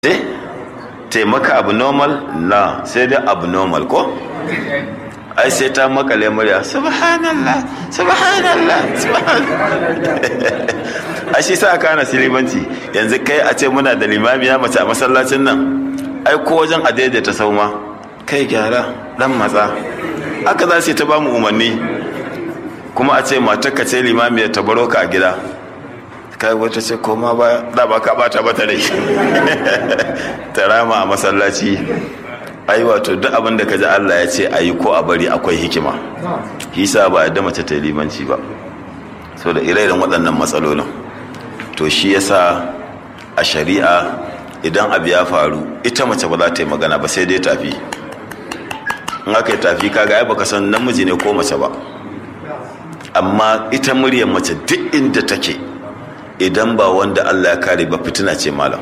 taimaka abnormal na sai dai abnormal ko ai sai ta makale murya subhanallah subhanallah subhanallah ai shi sa aka hana silibanci yanzu kai a ce muna da limamiya mace a masallacin nan ai ko wajen a daidaita sauma kai gyara dan matsa aka za su ta ba mu umarni kuma a ce matarka ce limamiya ta baro ka a gida kai wata ce koma ba da ba ka bata bata rai ta rama a masallaci ai wato duk abin da ka ji Allah ya ce ayi ko a bari akwai hikima hisa ba yadda mace ta limanci ba so da ire waɗannan matsalolin to shi yasa a shari'a idan abu ya faru ita mace ba za ta yi magana ba sai dai tafi in aka yi tafi kaga ai baka san namiji ne ko mace ba amma ita muryar mace duk inda take idan ba wanda Allah ya kare ba fitina ce malam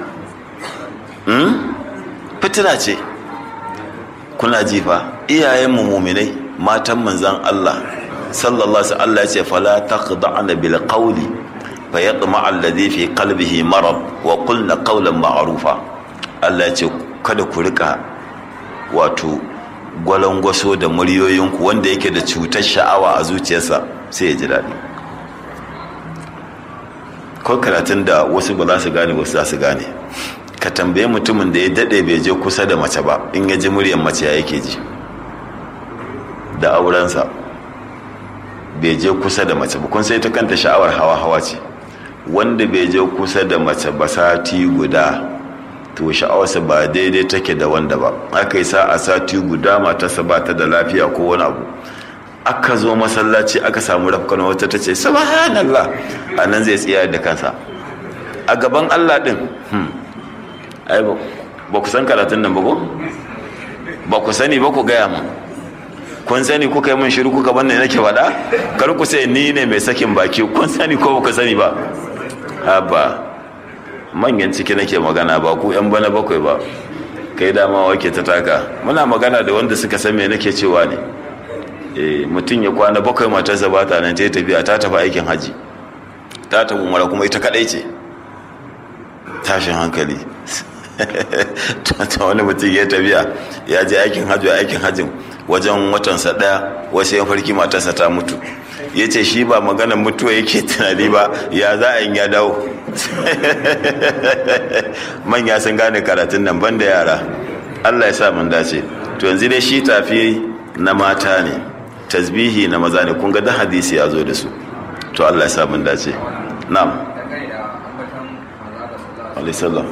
fitina ce kuna jifa iyayenmu muminai matan manzan Allah sallallahu alaihi Allah ya ce fala taqda'na bil qawli fa yatma alladhi fi qalbihi marad wa qulna qawlan ma'rufa Allah ya ce kada ku rika wato gwalangwaso da muryoyinku wanda yake da cutar sha'awa a zuciyarsa sai ya ji daɗi ko karatun da wasu ba za su gane wasu za su gane ka tambaye mutumin da ya daɗe bai je kusa da mace ba in ya ji muryar mace ya yake ji da aurensa bai je kusa da mace ba kun sai ta kanta sha'awar hawa hawa ce wanda bai je kusa da mace ba sati guda to sha'awarsa ba daidai take da wanda ba aka yi sa a sati guda matarsa ba ta da lafiya ko wani abu aka zo masallaci aka samu rafkan wata ta ce subhanallah a nan zai tsaya da kansa a gaban Allah din ai ba ku san karatun nan ba ko ba ku sani ba ku gaya mu kun sani kuka yi min shiru kuka banne nake faɗa kar ku sai ni ne mai sakin baki kun sani ko ba ku sani ba haba manyan ciki nake magana ba ku yan bana bakwai ba kai dama wake ta taka muna magana da wanda suka san me nake cewa ne mutum ya kwana bakwai matarsa ba ta nan ta tafiya ta tafi aikin haji ta tafi umara kuma ita kadai ce tashin hankali ta wani mutum ya tafiya ya je aikin hajji aikin hajjin wajen watansa daya wasu ya farki matarsa ta mutu ya ce shi ba maganar mutuwa yake tunani ba ya za a yi ya dawo manya sun gane karatun nan ban da yara allah ya sa mun dace to yanzu dai shi tafi na mata ne tasbihi na maza ne kun ga da hadisi ya zo da su to Allah ya sa mun dace na'am alaihissalam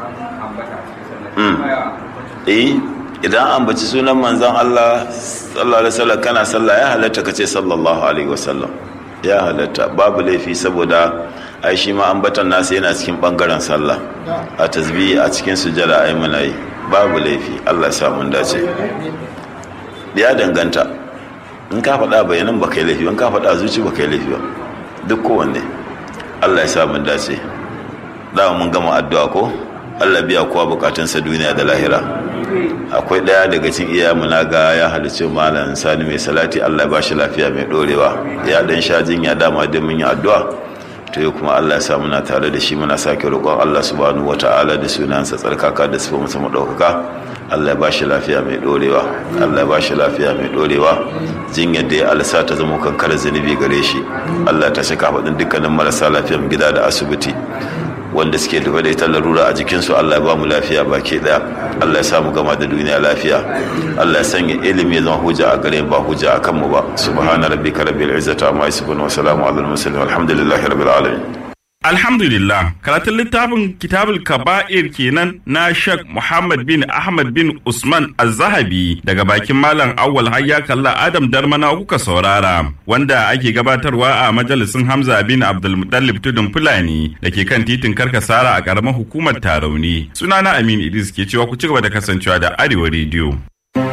eh idan an baci sunan manzon Allah sallallahu alaihi wasallam kana sallah ya halatta kace sallallahu alaihi wasallam ya halatta babu laifi saboda ai shi ma ambatan nasu yana cikin bangaren sallah a tasbihi a cikin sujada ai muna yi babu laifi Allah ya sa mun dace ya danganta in ka faɗa bayanan ba kai laifi in ka faɗa zuci ba kai laifi ba duk kowanne Allah ya sa mun dace da mun gama addu'a ko Allah biya kowa bukatunsa duniya da lahira akwai ɗaya daga cikin iyayenmu na ga ya halicci malam sani mai salati Allah ya bashi lafiya mai dorewa ya dan sha jinya dama da mun yi addu'a to yau kuma Allah ya sa muna tare da shi muna sake roƙon Allah subhanahu wata'ala da sunansa tsarkaka da sifa masa madaukaka Allah ya ba shi lafiya mai dorewa Allah ya ba shi lafiya mai dorewa jinyar da ya alsa ta zama kankar zunubi gare shi Allah ta shaka faɗin dukkanin marasa lafiyan gida da asibiti wanda suke da da ita larura a jikinsu Allah ya ba mu lafiya baki daya Allah ya sa mu gama da duniya lafiya Allah ya sanya ilimi ya zama hujja a gare ba hujja a kanmu ba subhana rabbika rabbil izzati amma yasifun wa salamun alal mursalin walhamdulillahi rabbil alamin Alhamdulillah, karatun littafin Kitabul Kaba'ir kenan na Sheikh Muhammad bin Ahmad bin Usman Az-Zahabi daga bakin Malam Awwal Hayya Kalla Adam Darmana kuka saurara, wanda ake gabatarwa a majalisin Hamza bin Abdulmutallib Tudun Fulani da ke kan titin Karkasara a ƙaramar hukumar Tarauni. Sunana Amin Idris ke cewa ku ci gaba da kasancewa da Arewa Radio.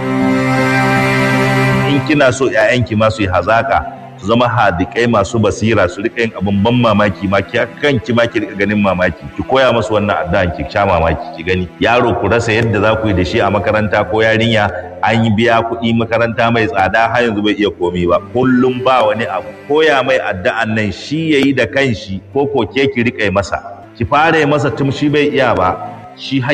In kina so 'ya'yanki masu yi hazaka su zama hadikai masu basira su rika yin abin ban mamaki ma ki kanki ma ki rika ganin mamaki ki koya musu wannan addu'an ki sha mamaki ki gani yaro ku rasa yadda za ku yi da shi a makaranta ko yarinya an yi biya kuɗi makaranta mai tsada har yanzu bai iya komi ba kullum ba wani abu koya mai addu'an nan shi yayi da kanshi ko ko ke ki rika masa ki fara masa tun shi bai iya ba shi har